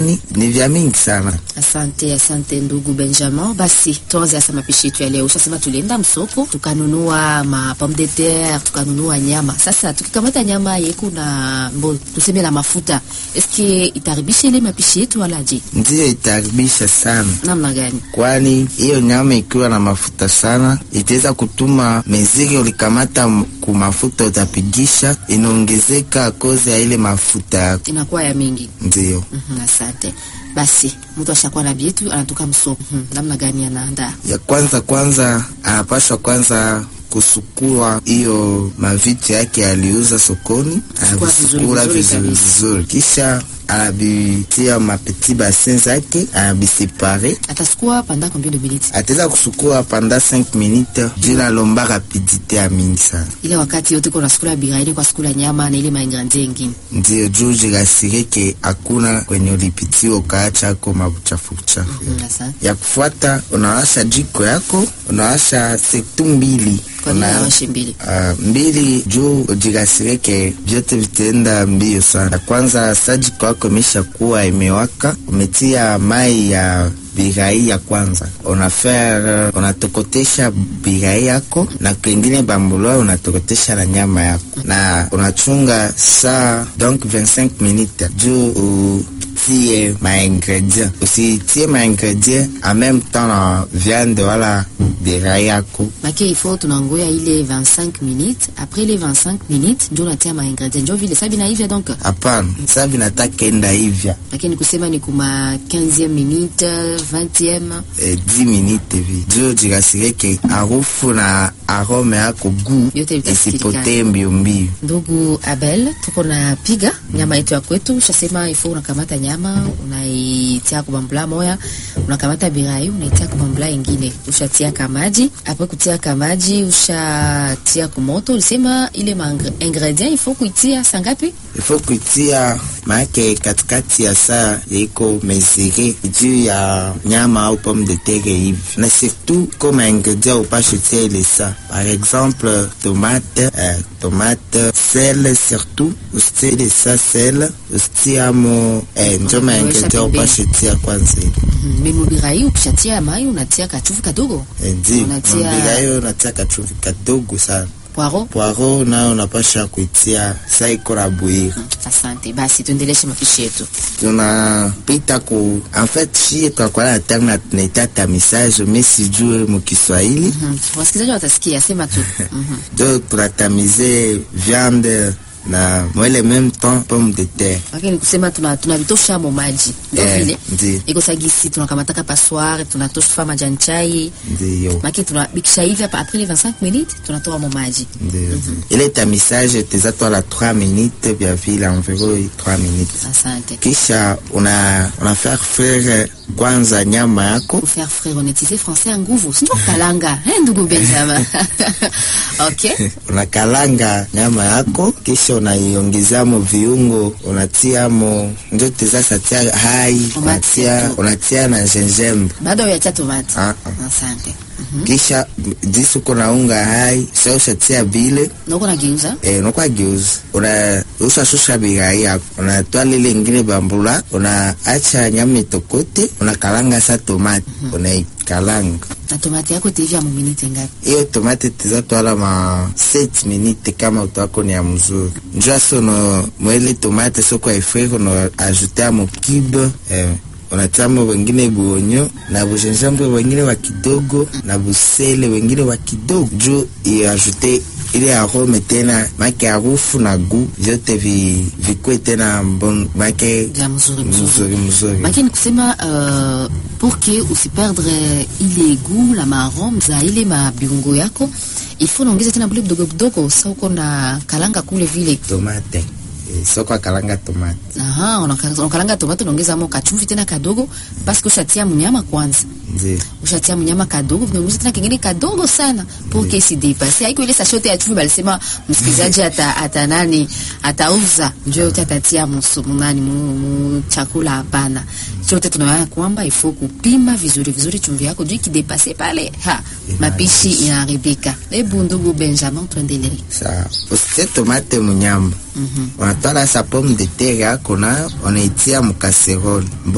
yani ni vya mingi sana. Asante, asante ndugu Benjamin. Basi tuanze sasa mapishi yetu ya leo. Ushasema tulienda msoko tukanunua ma pomme de terre, tukanunua nyama. Sasa tukikamata nyama yeku na mbo tuseme na mafuta, eske itaribisha ile mapishi yetu wala je? Ndiyo itaharibisha sana, Namna gani? kwani hiyo nyama ikiwa na mafuta sana itaweza kutuma meziri ulikamata m- ku mafuta utapigisha inaongezeka kozi ya ile mafuta yako. Inakuwa ya mingi. Ndiyo Mhm, asante. Basi mtu ashakuwa na bietu anatoka msoko. Mhm, namna gani anaandaa? ya kwanza kwanza anapashwa kwanza kusukua hiyo mavitu yake aliuza sokoni, anavisukula vizuri vizuri kabisa. vizuri, kisha anavitia mapeti basin zake anabisepare. Atasukua pendant combien de minutes? Ataweza kusukua panda 5 minutes juu nalomba rapidite ya mingi sana, Ile wakati yote kuna sukula biraini kwa sukula nyama na ile maingredient ingine. ndio juu jirasirike hakuna kwenye ulipitia ukaacha ako mabuchafu buchafu. Mhm, asante. Ya kufuata unawasha jiko yako, unawasha sektu mbili Kwa nini Una- awashe mbili? Ah, mbili juu ujikasirike, vyote vitaenda mbio sana. Kwanza sajiko yako imesha kuwa imewaka, umetia mai ya birai ya kwanza, unafer unatokotesha birai yako na kwengine bambulwa unatokotesha na nyama yako na unachunga saa donc 25 minutes juu utie maingredient, usitie maingredient en même temps na viande wala birai yako Make il faut tunangoya ile 25 minutes. Après les 25 minutes ndio natia ma ingredient. Ndio vile sabi na hivya donc. Hapana, sasa vinataka enda hivya Lakini kusema ni kuma 15e minute, 20e. eh, 10 minute hivi juu jirasirike harufu na arome yako gu Yote vitasikilikana. isipotee mbio mbio. Ndugu Abel, tuko na piga nyama yetu ya kwetu. Ushasema ifo unakamata nyama unaitia kubambula moya, unakamata birai unaitia kubambula ingine, ushatia kamaji. Apre kutia kamaji, ushatia kumoto. Ulisema ile ma ingredient ifo kuitia sangapi? Ifo kuitia maake katikati ya saa yaiko mesire juu ya nyama au pomme de terre hivi, na surtout koma ingredient upashe tia ile saa, par exemple tomate eh, tomate sel, surtout usitie ile saa sel usitiamo eh, njo ma ingredient upashe tia kwanza ile Mm, Memu birai ukishatia mai unatia kachufu kadogo, Eh, Ndi Unatia- mambira hiyo unatia kachuvi kadogo sana. poiro. Poiro nayo unapasha kuitia saa iko na bwiri. Asante, basi tuendeleshe mapishi yetu. Tunapita ku en fait shie tunakuwa na terme tunaita tamisage, mais sijue mu Kiswahili Mhm, Wasikilizaji watasikia, sema tu. Mhm. jo tunatamize viande na mwele même temps pomme de terre. Lakini kusema tuna tunavitosha mo maji. Ndio Eh, vile. ndi Iko sagisi tunakamataka passoire, tunatosha fa majani chai. ndiyo Maki tunabikisha hivi hapa après les 25 minutes tunatoa mo maji. ndiyo ile tamisage teza twala 3 minutes vya vile environ 3 minutes Asante. kisha una una faire frire kwanza nyama yako Pour faire frère on utilise français en nguvu. Sio kalanga. Eh ndugu Benjamin. Okay. unakalanga nyama yako kisha unaiongezamo viungo unatiamo ndio tezasa tia hai unatia, unatia na gingembre Bado ya tomate. Ah, ah. Asante. kisha jisi uko na unga hai sa ushatia bile Noko na geuza. eh, unakuwa geuzi una ushashusha bigai yako unatoa lile ingine bambula unaacha nyama itokote unakalanga sa tomate unaikalanga Na tomate yako itaivya mu minute ngapi? hiyo tomate tizatwala ma 7 minute kama utako ni ya mzuri njua sono mwele tomate soko aifrire no ajutea mo cube eh, unatiamo wengine buonyo na bujenjambre wengine wa kidogo na busele wengine wa kidogo juu iajute ile arome tena make harufu na gu vyote vi, vikwe tena mbon make Vya mzuri mzuri. mzuri mzuri Maki ni kusema uh, pour que usiperdre ile goût la marrom za ile mabiungo yako il faut naongeza tena bule kidogo kidogo, sa uko na kalanga kule vile. tomate eh, soko akalanga tomate Aha, unaka- unakalanga tomato unaongeza mo kachumvi tena kadogo, parce que ushatia mnyama kwanza, ndio ushatia mnyama kadogo, vinaongeza tena kingine kadogo sana pour que si dépasse. Haiko ile sachet ya chumvi balisema msikilizaji ata, ata nani atauza ndio yote atatia musumu nani mu, mu chakula hapana. Chote tunaona kwamba ifo kupima vizuri vizuri chumvi yako juu ikidepase pale ha mapishi inaharibika. Hebu ndugu Benjamin tuendelee. sa usitie tomate munyama unatwala sa pomme de terre yako nayo unaitia mukaserole